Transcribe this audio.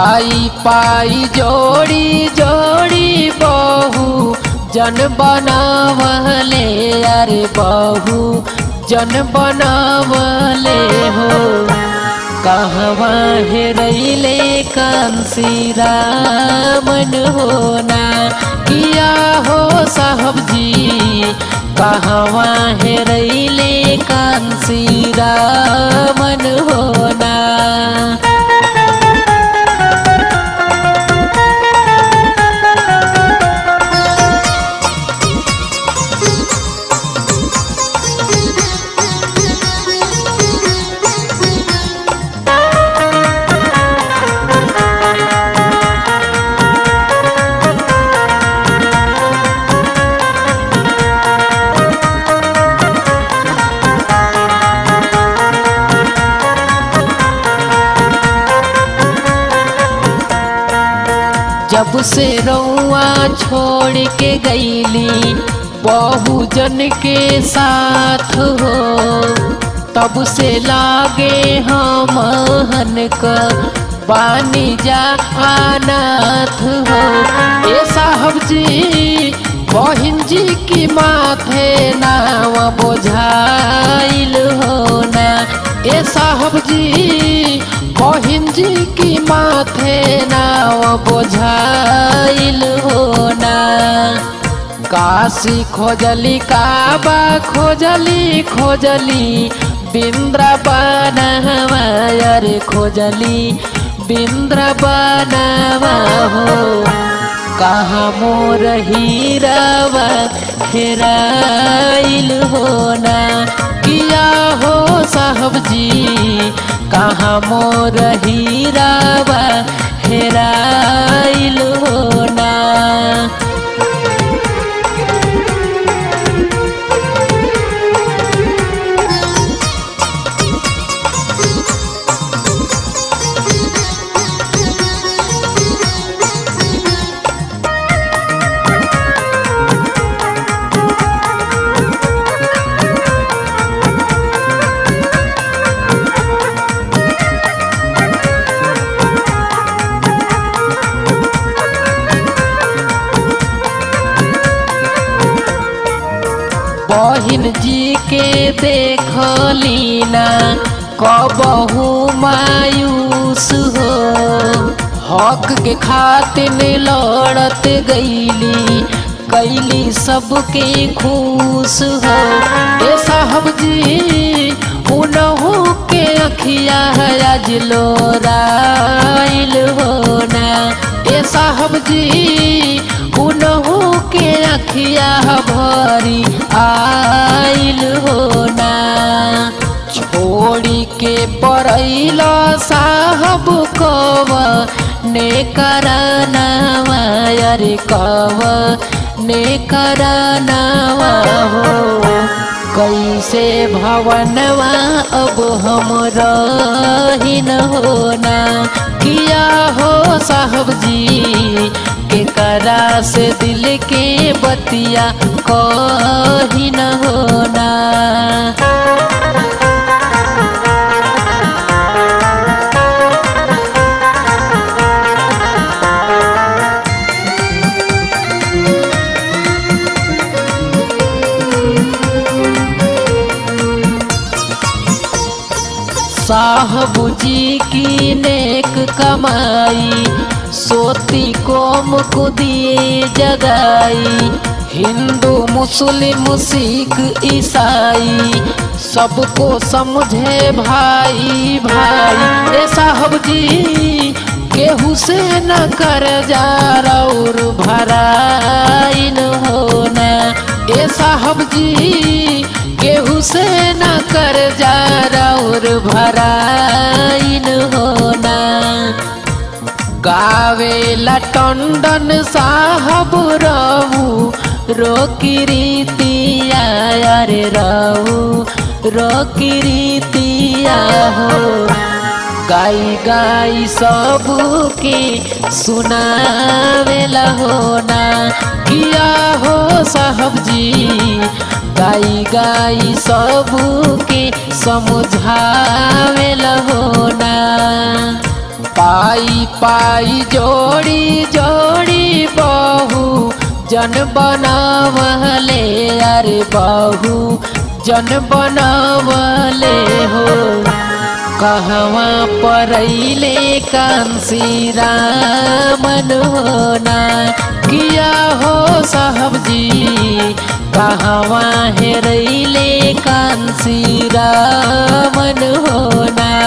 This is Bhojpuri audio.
पाई पाई जोड़ी जोड़ी बहू जन बनावले अरे बहू जन बनावले हो कहवा हेरैले कांसी रामन होना किया हो साहब जी कहवा हेरैले कांसी रामन होना जब से रउआ छोड़ के गईली बहुजन के साथ हो तब से लागे हम हन का बानी जा अनाथ हो ए साहब जी बहिन जी की माथे नाव बोझाइल हो ना ए साहब जी बहिन जी की माथे नाव बोझाइल हो ना काशी खोजली काबा खोजली खोजली बिंद्रावन अरे खोजली बिंद्रावन हो कहाँ मोर हीरावा हेराइल हो ना किया हो साहब जी कहाँ मोर हीरावा हेराइल हो ना बहिन जी के देखली ना कबहू मायूस हो हक के खातिर लड़त गईली कैली सबके खुश हो ए साहब जी उनहू के अखिया है आज लोराइल हो ना ए साहब जी उनहू के अखिया भरी आइल हो ना छोड़ी के परैल साहब कव ने करनवा अरे कव ने करनवा हो कैसे भवनवा अब हम रहीन होना किया हो साहब जी के करा से दिल के बतिया कही न होना साहब जी की नेक कमाई सोती कोम को दिए जगाई हिंदू मुस्लिम सिख ईसाई सबको समझे भाई भाई ए साहब जी केहू से न कर जा और भराइन होना ए साहब जी केहू से न कर जा और भराइन होना गावेला टंडन साहब रहू रोकी रीतिया अरे रहू रोकी रीतिया हो गाई गाई सबके सुनावेला होना किया हो साहब जी गाई गाई सबके समझावेला होना पाई पाई जोड़ी जोड़ी बहू जन बनावले अरे बहू जन बनावले हो कहवा परैले कांसी रामन होना किया हो साहब जी कहवा हेरैले कांसी रामन होना